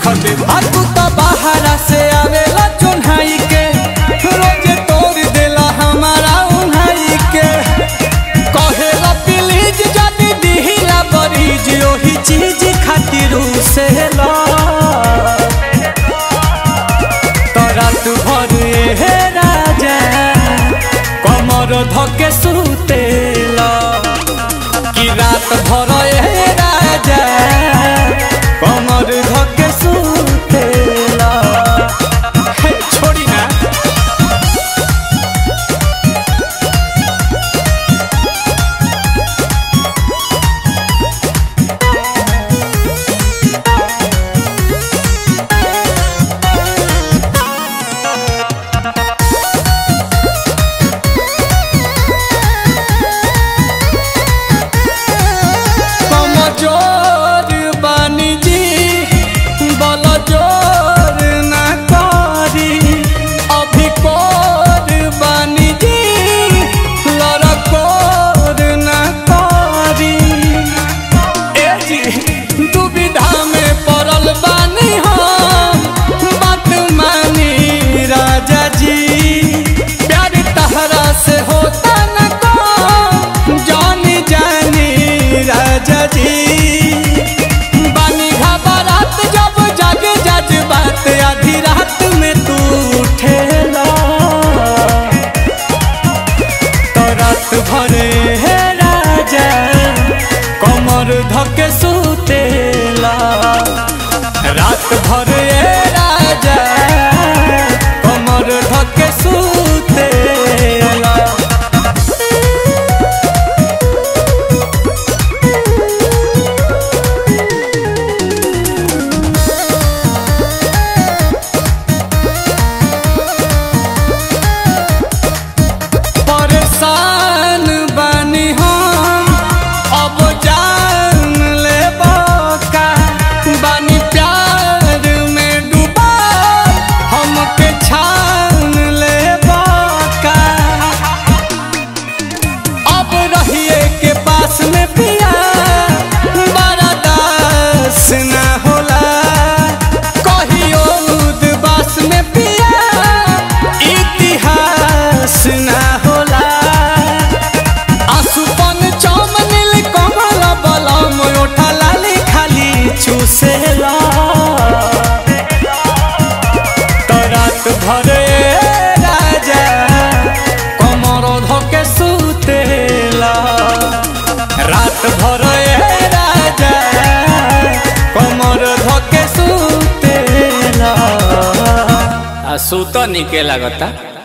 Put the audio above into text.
रख दे आ तू तो बाहरा से आवेला चुन्हाई के रोज तोड़ देला हमारा उन्हाई के कहेला प्लीज जदी दिहिला बरीज ओही चीज खातिर से ला तो रात भर हे राजा कमर धके सुतेला कि रात भर हे राजा कमर धके सुतेला हे छोड़ी ना कमजोर बानी जी बल जोर ना करी अभी कोर बानी जी लड़कोर ना करी ए जी दुविधा में पड़ल बानी हम बात मानी राजा जी प्यार तहरा से होता न को जानी जानी राजा जी बानी घबरात जब जग जज बात आधी रात में तू उठेला तो रात भरे हे राजा कमर धके सुतेला रात भरे हे राजा कमर धके सुतेला परेशान बानी हम अब जान ले का बानी प्यार में डूबा हमके छान ले का अब रहिए के पास में पिया बड़ा दास ना होला कहियो उदबास में पिया इतिहास ना होला आसुपन चमनिल कमल बलम ओठा लाली खाली चूसेला तो रात भरे राजा कमर धके सुतेला रात भरे राजा कमर धके सुतेला आ सुत निके लागता